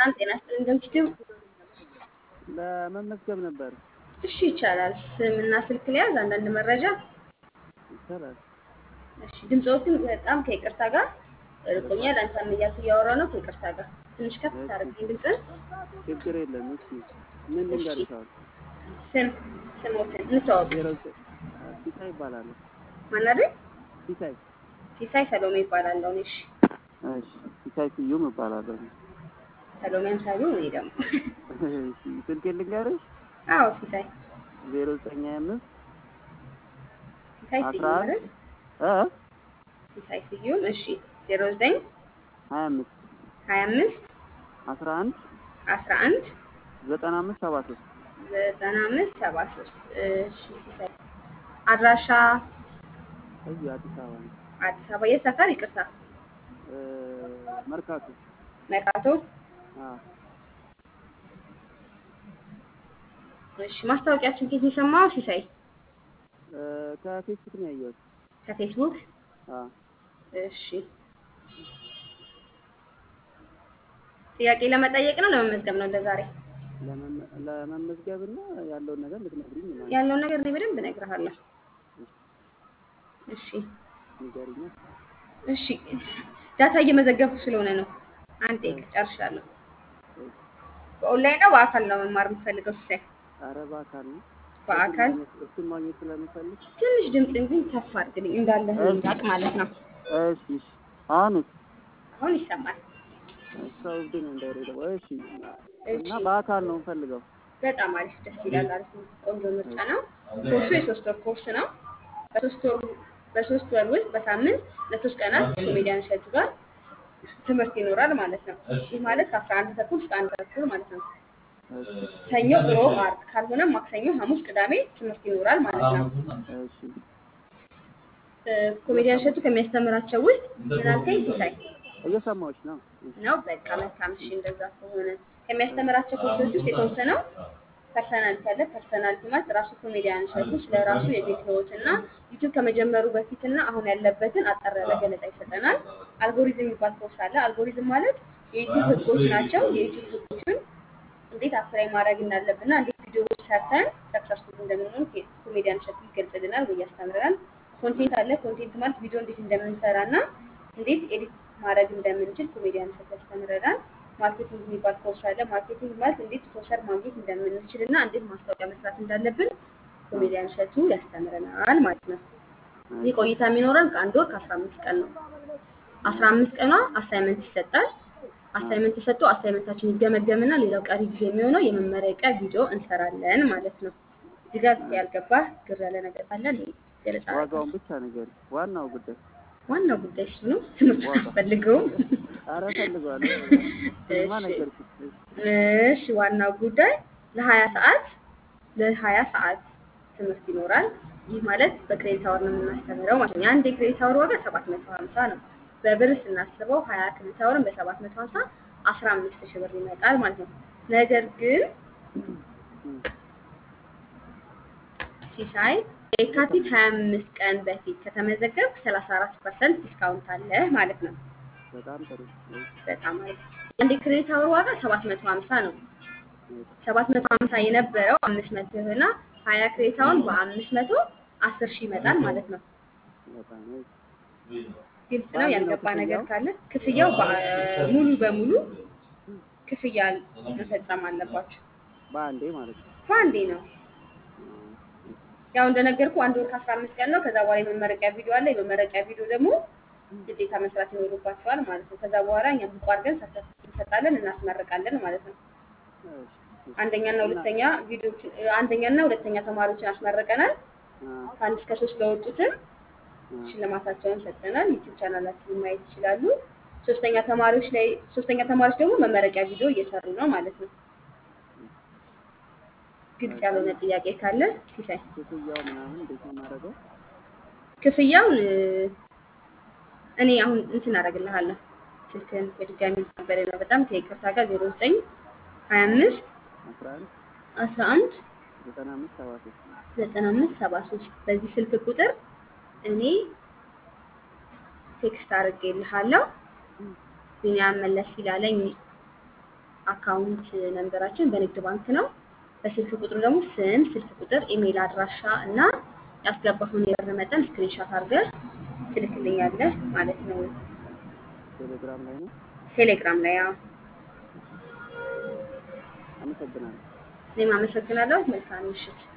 ሰላም ጤና ይስጥልኝ። እንደምትችው ለመመዝገብ ነበር። እሺ ይቻላል። ስምና ስልክ ሊያዝ አንዳንድ መረጃ ይቻላል። እሺ ድምፅዎትን በጣም ከይቅርታ ጋር ርቆኛል። አንተም እያልኩ እያወራ ነው ከይቅርታ ጋር ትንሽ ከፍ ታደርግልኝ ድምፅን። ችግር የለም። እሺ ምን ልንገርሽ? አሁን ስም ስሞትን እንተዋወቅ። ዜሮ ዘ- ሲሳይ ይባላል። ማን አይደል? ሲሳይ ሲሳይ ሰሎሜ ይባላለሁ። እኔ እሺ እሺ፣ ሲሳይ ስዩም እባላለሁ። ሰሎሜ አምሳሉ እኔ ደግሞ እሺ፣ ስልኬን ልንገርሽ? አዎ ሲሳይ ዜሮ ዘጠኝ ሀያ አምስት ሲሳይ አስራ ስዩም አንድ አይደል? እ ሲሳይ ስዩም እሺ ዜሮ ዘጠኝ ሀያ አምስት ሀያ አምስት አስራ አንድ አስራ አንድ ዘጠና አምስት ሰባ ሶስት ዘጠና አምስት ሰባ ሶስት እሺ ሲሳይ አድራሻ እዚሁ አዲስ አበባ ነው። አዲስ አበባ የት ሰፈር? ይቅርታ እ መርካቶ መርካቶ። አዎ። እሺ ማስታወቂያችን ከየት ነው የሰማው ሲሳይ? እ ከፌስቡክ ነው ያየሁት። ከፌስቡክ። አዎ። እሺ ጥያቄ ለመጠየቅ ነው ለመመዝገብ ነው ለዛሬ? ለመመ- ለመመዝገብና ያለውን ነገር ልትነግሪኝ ማለት ነው። ያለውን ነገር እኔ በደንብ እነግርሃለሁ። እሺ ንገሪኛ። እሺ ዳታ እየመዘገብኩ ስለሆነ ነው። አንድ ደቂቃ ጨርሻለሁ። በኦንላይን ነው በአካል ነው መማር የምትፈልገው ሲሳይ? ኧረ በአካል ነው። በአካል እሱን ማግኘት- እሱን ማግኘት ስለምፈልግ ትንሽ ድምፅን ግን ከፍ አድርግልኝ እንዳለህ እንዳቅ ማለት ነው። እሺ እሺ። አሁንስ አሁን ይሰማል። ሰው እብድ ነው እንዳይረዳው። እሺ እሺ እና በአካል ነው የምፈልገው። በጣም አሪፍ ደስ ይላል። አሪፍ ነው። ቆንጆ ምርጫ ነው። ኮርሱ የሶስት ወር ኮርስ ነው። በሶስት ወር በሶስት ወር ውስጥ በሳምንት ለሶስት ቀናት ኮሜዲያን እሸቱ ጋር ትምህርት ይኖራል ማለት ነው። ይህ ማለት ከአስራ አንድ ተኩል እስከ አንድ ተኩል ማለት ነው። እሺ ሰኞ፣ ሮብ፣ ዓርብ ካልሆነ ማክሰኞ፣ ሐሙስ፣ ቅዳሜ ትምህርት ይኖራል ማለት ነው። እሺ እ፣ ኮሜዲያን እሸቱ ከሚያስተምራቸው ውስጥ ምን አልከኝ ሲሳይ? እየሰማሁሽ ነው። ነው በቃ መልካም። እሺ እንደዛ ከሆነ ከሚያስተምራቸው ኮርሶች ውስጥ የተወሰነው ፐርሰናሊቲ አለ። ፐርሰናሊቲ ማለት ራሱ ኮሜዲያን እሸቱ ስለ ራሱ የቤት ህይወት እና ዩቲዩብ ከመጀመሩ በፊትና አሁን ያለበትን አጠር ያለ ገለጻ ይሰጠናል። አልጎሪዝም የሚባል ኮርስ አለ። አልጎሪዝም ማለት የዩቲዩብ ህጎች ናቸው። የዩቲዩብ ህጎችን እንዴት አፕላይ ማድረግ እንዳለብንና እንዴት ቪዲዮዎች ሰርተን ሰክሰስፉል እንደምንሆን ኮሜዲያን እሸቱ ይገልጽልናል ወይ ያስተምረናል። ኮንቴንት አለ። ኮንቴንት ማለት ቪዲዮ እንዴት እንደምንሰራ እና እንዴት ኤዲት ማድረግ እንደምንችል ኮሜዲያን እሸቱ ያስተምረናል። ማርኬቲንግ የሚባል ኮርስ አለ። ማርኬቲንግ ማለት እንዴት ስፖንሰር ማግኘት እንደምንችል እና እንዴት ማስታወቂያ መስራት እንዳለብን ኮሜዲያን እሸቱ ያስተምረናል ማለት ነው። ይህ ቆይታ የሚኖረን ከአንድ ወር ከአስራ አምስት ቀን ነው። አስራ አምስት ቀኗ አሳይመንት ይሰጣል። አሳይመንት ተሰጥቶ አሳይመንታችን ይገመገምና ሌላው ቀሪ ጊዜ የሚሆነው የመመረቂያ ቪዲዮ እንሰራለን ማለት ነው። እዚህ ጋር ያልገባህ ግር ያለ ነገር ካለ እኔ ገለጻ ዋጋውን ብቻ ነገር ዋናው ጉዳይ ዋናው ጉዳይ እሱ ነው። ትምህርት ዋጋ። አስፈልገውም። ኧረ እፈልገዋለሁ። ስማ እሺ። ነገርኩሽ። እሺ ዋናው ጉዳይ ለሀያ ሰዓት ለሀያ ሰዓት ትምህርት ይኖራል። ይህ ማለት በክሬዲት አወር ነው የምናስተምረው ማለት ነው። የአንድ የክሬዲት አወር ዋጋ ሰባት መቶ ሀምሳ ነው። በብር ስናስበው ሀያ ክሬዲት አወርን በሰባት መቶ ሀምሳ አስራ አምስት ሺህ ብር ይመጣል ማለት ነው። ነገር ግን ሲሳይ የካቲት ሀያ አምስት ቀን በፊት ከተመዘገብክ ሰላሳ አራት ፐርሰንት ዲስካውንት አለ ማለት ነው። በጣም ጥሩ። በጣም አሪፍ። የአንድ የክሬዲት አወር ዋጋ ሰባት መቶ ሀምሳ ነው። ሰባት መቶ ሀምሳ የነበረው አምስት መቶ ይሆና ሀያ ክሬታውን በአምስት መቶ አስር ሺህ ይመጣል ማለት ነው። በጣም ግልጽ ነው። ያልገባ ነገር ካለ ክፍያው በ- ሙሉ በሙሉ ክፍያ መፈጸም አለባችሁ። በአንዴ ማለት ነው። በአንዴ ነው። ያው እንደነገርኩ አንድ ወር ከአስራ አምስት ቀን ነው። ከዛ በኋላ የመመረቂያ ቪዲዮ አለ። የመመረቂያ ቪዲዮ ደግሞ ግዴታ መስራት ይኖርባቸዋል ማለት ነው። ከዛ በኋላ እኛ ብቁ አድርገን ሰርተፍኬት እንሰጣለን፣ እናስመርቃለን ማለት ነው። እሺ። አንደኛና ሁለተኛ ቪዲዮዎችን አንደኛና ሁለተኛ ተማሪዎችን አስመርቀናል። አ- ከአንድ እስከ ሶስት ለወጡትን አ- ሽልማታቸውን ሰጥተናል። ዩቲዩብ ቻናላችንን ማየት ይችላሉ። ሶስተኛ ተማሪዎች ላይ ሶስተኛ ተማሪዎች ደግሞ መመረቂያ ቪዲዮ እየሰሩ ነው ማለት ነው። ግልጽ ያልሆነ ጥያቄ ካለ ሲሳይ ክፍያው ምናምን እንዴት ነው የማደርገው? ክፍያውን እ፣ እኔ አሁን እንትን አደርግልሃለሁ። ስልክህን በድጋሚ ነበር ነው በጣም ከይቅርታ ጋር ዜሮ ዘጠኝ ሀያ አምስት አስራ አንድ አስራ አንድ ዘጠና አምስት ሰባ ሶስት ዘጠና አምስት ሰባ ሶስት በዚህ ስልክ ቁጥር እኔ ቴክስት አድርጌልሃለሁ። ቢኒያም መለስ ይላለኝ አካውንት ነንበራችን በንግድ ባንክ ነው። በስልክ ቁጥሩ ደግሞ ስም፣ ስልክ ቁጥር፣ ኢሜይል አድራሻ እና ያስገባኸውን የብር መጠን ስክሪንሻት አድርገህ ትልክልኛለህ ማለት ነው። ቴሌግራም ላይ ነው። ቴሌግራም ላይ ያው አመሰግናለሁ። እኔም አመሰግናለሁ። መልካም ምሽት።